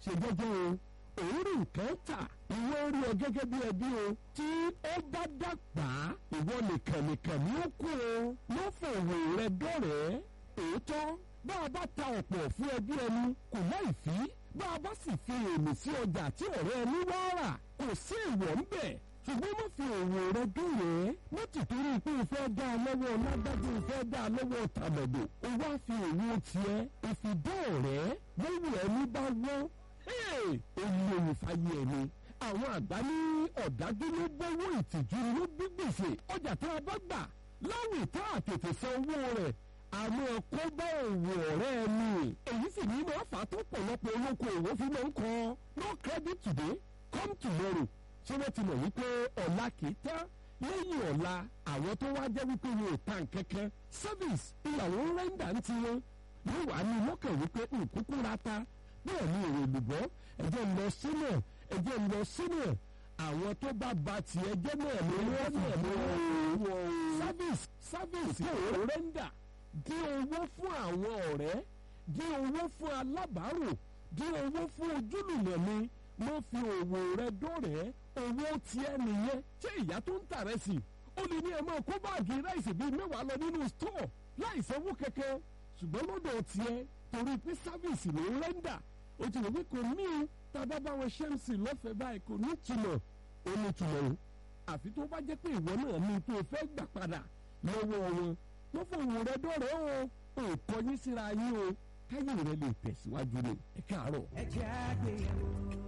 ṣe jẹ́jẹ́ o òun rí nǹkan tà ìwọ rí ọ gẹ́gẹ́ bí ẹbí o tí ó bá dàgbà ìwọ nìkan nìkan ní ó kú o má fòwò rẹ dọ̀rẹ́ òótọ́ bá a bá ta ọ̀pọ̀ fún ẹbí ẹni kò láì fí bá a bá sì fi èmi sí ọjà tí ọ̀rẹ́ ẹni wá rà kò sí ìwọ̀ ń bẹ̀ ṣùgbọ́n má fi òwò rẹ dọ̀rẹ́ má ti torí pé o fẹ́ dá a lọ́wọ́ lágbájú o fẹ́ dá a lọ́wọ́ tàbẹ̀dọ̀ o wá fi òwò tiẹ̀ ìfìdá ọ̀rẹ́ lọ́wọ́ ẹni bá wọ́n olóyún fàyè ẹni àwọn àgbà ní ọ̀dájú ló bọ́wọ́ ìtìjú ló bí gbèsè ọjà tó a bá gbà láwìn tá a tètè san owó rẹ̀ àmọ́ kó bá òwò ọ̀rẹ́ ẹni èyí sì ní máa fà á tó pọ̀lọpọ̀ olóko òwò fi máa ń kọ́ no credit today come tomorrow ṣé wọ́n ti mọ̀ wípé ọ̀la kì í tán lẹ́yìn ọ̀la àwọn tó wá jẹ́ wípé wọn ò ta nǹkankan service ìyàwó rẹ́ńdà ń tiwọn yóò wá ní lọ́kàn wípé nkúkú ra ta bẹ́ẹ̀ ni èrè olùbọ́ ẹ̀jẹ̀ ń lọ sínú ẹ̀jẹ̀ ń lọ sínú àwọn tó bá ba tiẹ̀ jẹ́ náà ló wọ́n náà ló wọ́n service service yóò rẹ́ńdà dín owó fún àwọn ọ̀rẹ́ dín owó fún alábàárò dín owó fún ojúlùmọ̀ mi mo fi òwò rẹ dọ́rẹ̀ẹ́ owó tiẹ̀ nìyẹn ṣé ìyá tó ń tà rẹ sí ó lè ní ẹ máa kó báàgì ráìsì bíi mẹ́wàá lọ nínú stọọ láì sanwó kẹ̀kẹ́ ṣùgbọ́n lọ́dọ̀ tiẹ̀ torí pé sáfíìsì ló ń rẹ́ńdà o ti rò pé kò ní o tàbá báwọn ṣẹ́ǹsì lọ́fẹ̀ẹ́ báyìí kò ní túmọ̀ ó ní túmọ̀ o àfi tó bá jẹ́ pé ìwọ náà ní tó o fẹ́ gbà padà lọ́wọ́ wọn wọ́n fòwò rẹ dọ́rẹ̀ o ò kọyín síra yín o káyé rẹ lè tẹ̀síwájú ni ẹ káàárọ̀. ẹ jẹ́ àgbéyẹ̀wò.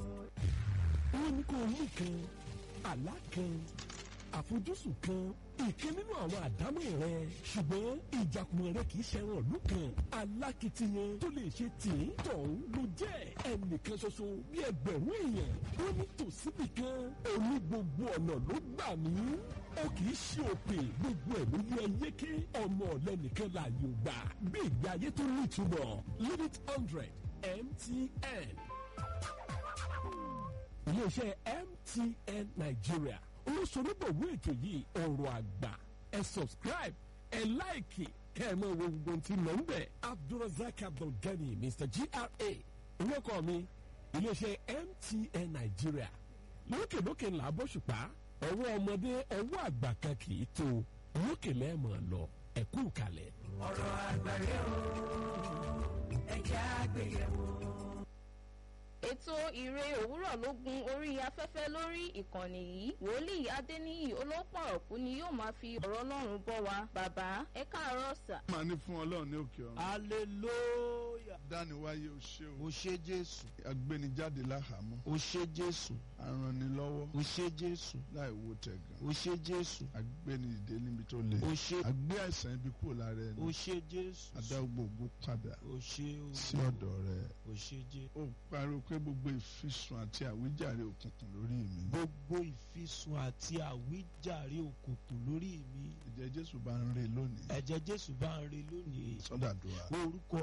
wọ́n ní kó o mú kan àlá kan àfojúsùn kan ìkan nínú àwọn àdámọ̀ rẹ ṣùgbọ́n ìjàkùmọ̀ rẹ kì í ṣẹran ìlú kan alákìtiyan tó lè ṣe tìǹ tọ̀hún ló jẹ́ ẹnìkan ṣoṣo bí ẹgbẹ̀rún èèyàn ó ní tòsíbì kan òní gbogbo ọ̀nà ló gbà mí ó kì í ṣe òpè gbogbo ẹ̀ ló yẹ yéké ọmọ ọ̀lẹ́nìkan láàyò gbà bí ìgbé ayé tó nítumọ̀ limit hundred MTN iléeṣẹ́ MTN Nigeria olóṣèlúbọ̀wé ètò yìí ọ̀rọ̀ àgbà ẹ subscribe ẹ láìkì kẹ́ ẹ mọ wo gbogbo tí mò ń bẹ̀ Abdulrasaq Abdulgani Mr GRA olóko mi iléeṣẹ́ MTN Nigeria lókèlókè ńlá bóṣùpá ọwọ́ ọmọdé ọwọ́ àgbà kan kì í tó lókè lẹ́ẹ̀mọ̀ lọ ẹ̀kú kalẹ̀. ọ̀rọ̀ àgbàre o ẹ jẹ́ àgbéyẹ̀wò. ètò ìre òwúrọ̀ ló gun orí afẹ́fẹ́ lórí ìkànnì yìí wòlíì adéníyì olópọ̀rọ̀kú ni yóò máa fi ọ̀rọ̀ ọlọ́run bọ́ wa bàbá ẹ káàárọ̀ sà. máa ní fún ọlọ́run ní òkè ọ̀run. hallelujah dániwáyé o ṣé o. o ṣé jésù agbénijáde láhàámọ́. o ṣé jésù arànnilọ́wọ́ o ṣé jésù láì wo tẹ̀gàn. o ṣé jésù agbénidìde níbi tó le. o ṣé agbé àìsàn ibi kúrò lára ẹni. o ṣé jésù adá gbogbo padà o ṣé o sí ọ̀dọ̀ rẹ. o ṣé jésù ó pariwo pé gbogbo ìfisùn àti àwíjàre òkùnkùn lórí mi. gbogbo ìfisùn àti àwíjàre òkùnkùn lórí mi ìjẹ́ jésù bá ń re lónìí. ẹ̀jẹ̀ jésù bá ń re lónìí sọ́dàdúrà. orúkọ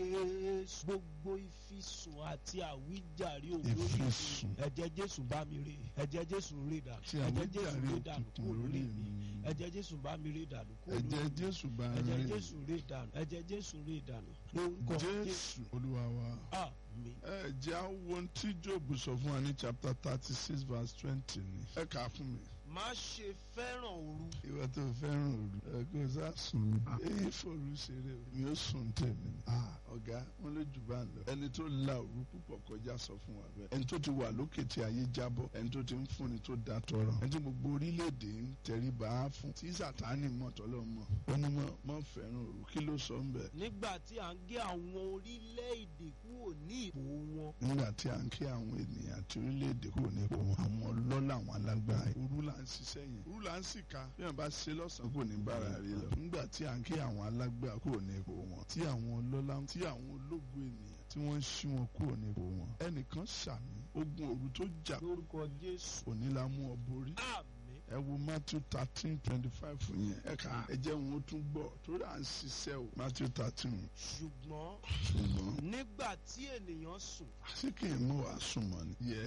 jésù gbogbo ìfisùn àti àwíjàre òkùnkùn lórí mi ìfisùn ẹ̀jẹ̀ jésù bá mi re ẹ̀jẹ̀ jésù rè dànù àti ẹ̀jẹ̀ jésù àwíjàre rè dànù òkùnkùn kúrò lórí lórí mi mi. ẹ̀jẹ̀ jésù bá mi rè dànù kúrò lórí ẹ̀jẹ̀ mi jésù bá ń ẹ̀jẹ̀ re. jésù rè dànù ẹ̀jẹ̀ jésù rè dànù lórúkọ jésù jésù olúwa wa. àmín. ẹ jẹ́ àwọn ohun tí job sọ fún wa ní chapter thirty six verse twenty ni. ẹ kà á fún mi. má ṣe fẹ́ràn òru ìwà tó fẹ́ràn òru ẹ kó o sá sùn mí. èyí fòru ṣeré o mi ò sùn tèmi ni. ọ̀gá wọn ló jù bá ń lọ. ẹni tó la òru púpọ̀ kọjá sọ fún wa bẹ́ẹ̀. ẹni tó ti wà lókè tí ayé jábọ̀ ẹni tó ti ń fúnni tó da tọrọ. ẹni tí gbogbo orílẹ̀-èdè ń tẹríba á fún. tí sàtáni mọ̀ tọ́lọ́ mọ̀. ó ní mọ̀ mọ̀ fẹ́ràn òru kí ló sọ ń bẹ̀. nígbà tí à ń gé àwọn orílẹ̀-èdè kúrò ní ipò wọn nígbà tí à ń kí àwọn ènìyàn àti orílẹ̀-èdè kúrò nípò wọn àwọn ọlọ́lá àwọn alágbára yìí. òru là ń ṣiṣẹ́ yẹn òru là ń sì ka bí wọn bá ṣe lọ́sàn-án kò ní bára rí lọ. nígbà tí à ń kí àwọn alágbára kúrò nípò wọn tí àwọn ọlọ́lá tí àwọn ológo ènìyàn tí wọ́n ń ṣí wọn kúrò nípò wọn. ẹnìkan ṣàmì ogun òru tó jà lórúkọ jésù òní la mú ọ borí. àmín ẹ wo matthew thirteen twenty five yẹn ẹ kà ẹ jẹ́ wọn ó tún gbọ́ torí à ń ṣiṣẹ́ o matthew thirteen ṣùgbọ́n ṣùgbọ́n nígbà tí ènìyàn sùn ṣé kì í mú wa sùn mọ́ ni. yes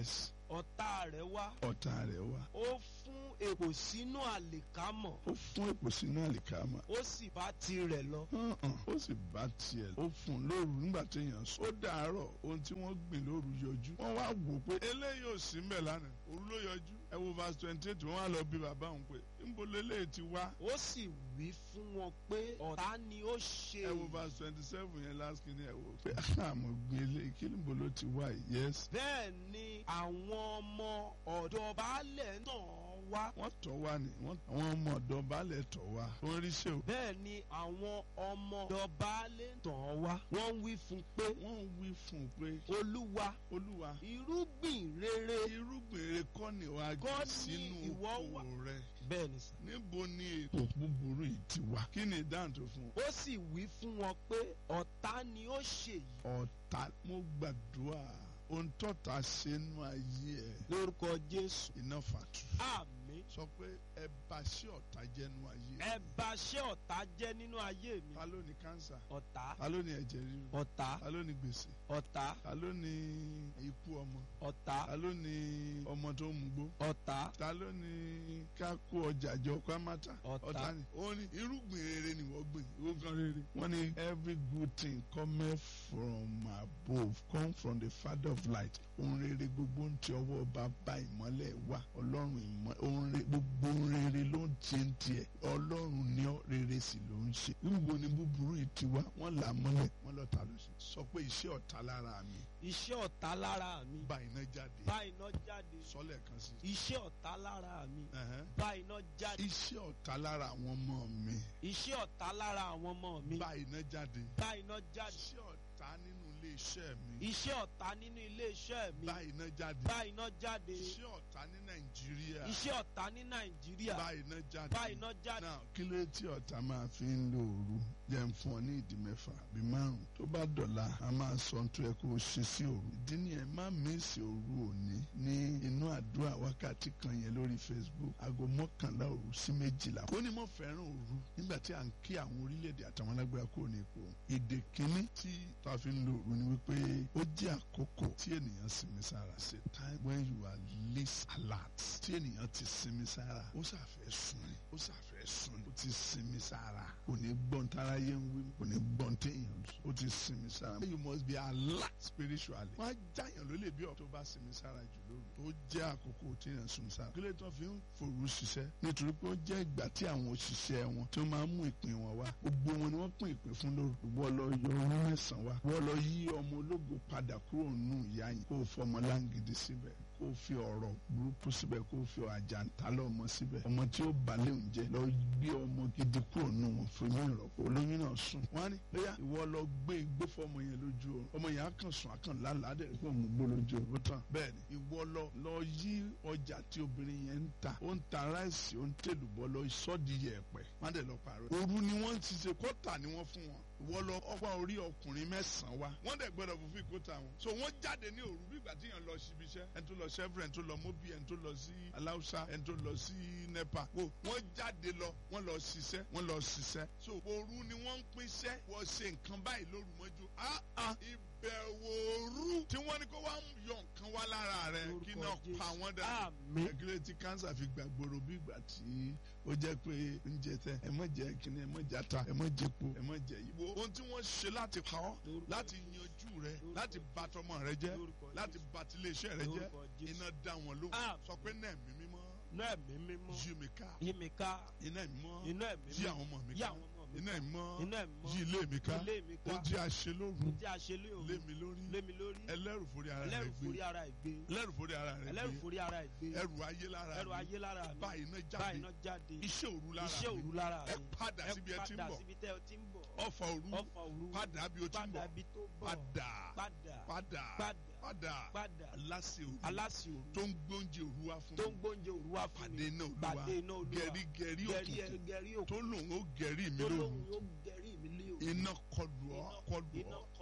ọ̀tá rẹ̀ wá ọ̀tá rẹ̀ wá ó fún èpò sínú àlìkámọ̀ ó fún èpò sínú àlìkámà ó sì bá tirẹ̀ lọ. hàn-án ó sì bá tiẹ̀ ó fún un lóru nígbà téèyàn sùn ó dàárọ̀ ohun tí wọ́n gbìn lóru yọjú wọ́n wá wò ó pé eléyìí ò sí mbẹ̀ lánàá òru ló yọjú ẹ wo verse twenty eight wọ́n wá lọ bí bàbá òun pé níbo leléyìí ti wá ó sì wí fún wọn pé ọ̀tá ni ó ṣe ẹ wo verse twenty seven yẹn last kìíní ẹ wò pé àmọ̀ gbin eléyìí kí níbo ló ti wá yìí yes bẹ́ẹ̀ ni àwọn ọmọ ọ̀dọ̀ baálẹ̀ náà wá. wọ́n tọ̀ wá ni wọ́n àwọn ọmọ ọ̀dọ́ baálẹ̀ tọ̀ wá wọ́n rí ṣe o bẹ́ẹ̀ ni àwọn ọmọ ọ̀dọ̀ baálẹ̀ náà wá. wọ́n wí fún un pé wọ́n wí fún un pé olúwa olúwa irúgbìn rere. irúgbìn rere kọ́ ni wàá Kọ́ gbé ni sínú ìwọ oko wà. rẹ bẹ́ẹ̀ ni sà. níbo ni ètò búburú yìí ti wá kí ni ìdáhùn tó fún un. ó sì wí fún wọn pé ọ̀tá ni ó ṣe yìí. ọ̀tá mo gbàdúrà ohun tọ́ta ṣe nú ayé ẹ̀ lórúkọ jésù. iná fàtú. àmín. sọ pé ẹ bá ṣé ọ̀tá jẹ́ nú ayé ẹ bá ṣé ọ̀tá jẹ́ nínú ayé mi. ta ló ní kánsà ọ̀tá ta ló ní ẹ̀jẹ̀ ríru ọ̀tá ta ló ní gbèsè ọ̀tá ta ló ní ikú ọmọ ọ̀tá ta ló ní ọmọ tó ń mugbó ọ̀tá ta ló ní ká kó ọjà jọ ká má ta Ọ̀tá. ọ̀tá ni ó ní irúgbìn rere ni wọ́n gbìn ìwọ kan rere wọ́n ní every good thing cometh from above come from the father of light ohun rere gbogbo ń ti ọwọ́ bàbá ìmọ́lẹ̀ wá ọlọ́run ìmọ́ ohun rere gbogbo ohun rere ló ń ti ń tiẹ̀ ọlọ́run ní ọ rere sì ló ń ṣe níbo ni búburú yìí ti wá wọ́n là á mọ́lẹ̀ wọ́n lọ́ta ló ṣe sọ pé iṣẹ́ ọ̀tá lára mi iṣẹ́ ọ̀tá lára mi bá iná jáde bá iná jáde sọ́lẹ̀ kan sí iṣẹ́ ọ̀tá lára mi Ẹ̀hẹ́n. bá iná jáde iṣẹ́ ọ̀tá lára àwọn ọmọ mi iṣẹ́ ọ̀tá lára àwọn ọmọ mi bá iná jáde bá iná jáde iṣẹ́ ọ̀tá nínú ilé iṣẹ́ mi iṣẹ́ ọ̀tá nínú ilé iṣẹ́ mi bá iná jáde bá iná jáde iṣẹ́ ọ̀tá ní nàìjíríà iṣẹ́ ọ̀tá ní nàìjíríà bá iná jáde bá iná jáde náà kí ló dé tí ọ̀tá máa fi ń lo òru jẹ́ ń fún ọ ní ìdí mẹ́fà àbí márùn tó bá dọ̀la a máa sọ ohun tó yẹ kó o ṣe sí òru ìdí nìyẹn má mísì òru òní ní inú àdúrà wákàtí kan yẹn lórí facebook aago mọ́kànlá òru sí méjìlá ó ní mo fẹ́ràn òru nígbà tí à ń kí àwọn orílẹ̀-èdè àtàwọn alágbára kúrò ní ipò èdè kínní tí tá a fi ń lo òru ni wípé ó jẹ́ àkókò tí ènìyàn sinmi sára ṣe time when you are least alert tí ènìyàn ti sinmi sára ó ṣàfẹ́ sùn ni ó ṣàfẹ́ sùn ni ó ti sinmi sára kò ní gbọ́n tára yé ń wí kò ní gbọ́n téèyàn sùn ó ti sinmi sára you must be alert spiritually wọ́n á jáyàn lólè bí ọ̀tọ́ bá sinmi sára jù lóru ó jẹ́ àkókò téèyàn sùn sára kí ló tó fi ń fòru ṣiṣẹ́ nítorí pé ó jẹ́ ìgbà tí àwọn òṣìṣẹ́ wọn tí wọ́n máa ń mú ìpín wọn wá gbogbo wọn ni wọ́n pín ìpín fún lóru wọ́n lọ yọ ọrún mẹ́sàn-án wá wọ́n lọ yí ọmọ ológo padà kúrò nù ìyá yìí kó o fọmọ láǹgìdì síbẹ̀ kó o fi ọ̀rọ̀ burúkú síbẹ̀ kó o fi àjàntálẹ̀ ọmọ síbẹ̀ ọmọ tí ó balẹ̀ oúnjẹ lọ gbé ọmọ gidi kúrò nù wọn fún mi ìrọ̀pọ̀ olóyún náà sùn wọ́n á ní bóyá ìwọ lọ gbé igbó fọmọ yẹn lójú oorun ọmọ yẹn á kàn sùn á kàn lálàá dẹ̀ pé òun gbó lójú oorun tán bẹ́ẹ̀ ni ìwọ lọ lọ yí ọjà tí obìnrin yẹn ń ta ó ń ta ráìsì ó ń tèlùbọ́ lọ sọ́ọ̀dì yẹ̀pẹ̀ má dẹ̀ lọ pààrọ̀ òru ni wọ́n ti ṣe kọ́tà ni wọ́n fún wọn ìwọ lọ ọgbà orí ọkùnrin mẹ́sàn-án wa wọ́n dẹ̀ gbọ́dọ̀ fún fíkótà wọn so wọ́n jáde ní òru bí ìgbà tí yẹn lọ síbi iṣẹ́ ẹni tó lọ chevron ẹni tó lọ mobi ẹni tó lọ sí aláùsá ẹni tó lọ sí nepa wo wọ́n jáde lọ wọ́n lọ ṣiṣẹ́ wọ́n lọ ṣiṣẹ́ so òru ni wọ́n ń pínṣẹ́ wọ́n ṣe nǹkan báyìí lóru mọ́jú ah ah ìbẹ̀wò òru tí wọ́n ní kó wá ń yọ nǹkan wá lára rẹ̀ kí náà Lórúkọ pa wọ́n dà àmín ẹgbẹ́ tí kánsà fi gbàgbóró bí ìgbà tí ó jẹ́ pé oúnjẹ tẹ ẹ mọ̀ jẹ́ kíní ẹ mọ̀ jẹ́ ata ẹ mọ̀ jẹ́ epo ẹ mọ̀ jẹ́ yìí. wo ohun tí wọ́n ṣe láti pa ọ́ Lórúkọ láti yanjú rẹ láti bà tọmọ rẹ jẹ́ Lórúkọ láti bà tiléeṣẹ́ rẹ jẹ́ Lórúkọ Jésù. iná dá wọn lóhùn Àmín. sọ pé náà ẹ̀mí mímọ́ náà ẹ̀mí mímọ́ yí mi ká yí mi ká iná ẹ̀mí mọ́ iná ẹ̀mí yí mímọ́ àwọn ọmọ mi yí ká àwọn ọmọ mi iná ẹ̀mí mọ́ iná ẹ̀mí mọ́ yí ilé mi ká ilé mi ká ohun tí a ṣe lóru tí a ṣe lé òru lé mi lórí lé mi lórí ẹlẹ́rù forí ara rẹ ẹlẹ́rù gbé forí ara ẹ̀ gbé ẹlẹ́rù forí ara rẹ ẹlẹ́rù gbé forí ara ẹ̀ gbé ẹrù ayé lára ẹrù mi ayé lára mi bá iná bá jáde iná jáde iṣẹ́ òru lára iṣẹ́ mi òru lára ẹ mi padà síbi ẹ ti ń padà bọ̀ síbi tẹ́ ẹ ti ń bọ̀ ọfà òru ọfà òru padà bí o ti ń padà bọ̀ bí tó bọ̀ padà padà padà padà padà padà aláṣẹ òru aláṣẹ òru tó ń gbóúnjẹ òru wá fún tó ń mi gbóúnjẹ òru wá fún pàdé mi iná olúwa pàdé iná olúwa gẹ̀rí gẹ̀rí gẹ̀rí òkùnkùn gẹ̀rí òkú tó lòun ó gẹ̀rí mi tó lóru lóhùn yóò gẹ̀rí mi lé òru iná kọlù ọ Iná- kọlù iná ọ kọlù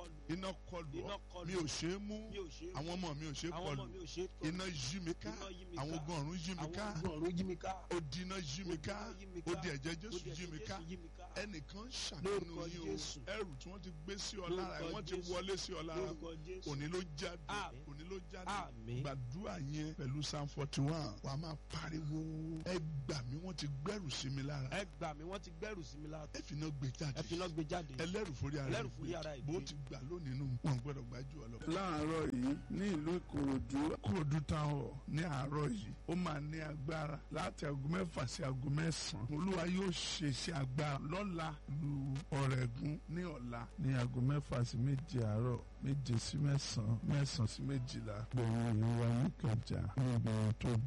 kọlù iná kọlù Iná ọ kọlù. mi ò ṣe é mú mi ò ṣe é àwọn ọmọ mi ò ṣe é àwọn ọmọ kọlù mi ò ṣe é tọ́ iná yí mi ká Iná yí mi àwọn ká. ogun ọ̀run yí mi àwọn ká ogun ọ̀run yí mi ká ó di iná yí mi ká Ó di iná yí mi ó ká. di ẹ̀jẹ̀ Ó Jésù di yí ẹ̀jẹ̀ mi ká Jésù yí mi ká ẹnìkan ṣàánú Lórúkọ yín o Jésù. ẹrù tí wọ́n ti gbé sí ọ lára Lórúkọ wọ́n ti Jésù. wọlé sí ọ lára lórúkọ Jésù òní ló jáde Àmín. òní ló jáde Àmín. gbàdúrà yẹn pẹ̀lú psalm forty one wà á máa pariwo ẹ gbà mí wọ́n ti gbẹ́rù sí mi lára ẹ gbà mí wọ́n ti gbẹ́rù sí mi lára ẹ fi iná gbé jáde ẹ fi iná gbé jáde ẹlẹ́rù forí ara Ẹlẹ́rù ẹ̀ forí ara ẹ̀ bó gbé. ti gbà lónìí nù wọn gbọ́dọ̀ gbájú ọ lọ. láàárọ̀ yìí ní ìlú ìkòròdú ìkòròdú town hall ní àárọ̀ yìí ó máa ní agbára láti aago mẹ́fà sí aago mẹ́sàn-án olúwa yóò ṣe iṣẹ́ agbára lọ́la lu ọ̀rẹ́gun ní ọ̀la ní aago mẹ́fà sí méje àárọ̀ méje sí mẹ́sàn-án mẹ́sàn-án sí méjìlá gbẹ̀yìn ìwà níkẹjà níbi tó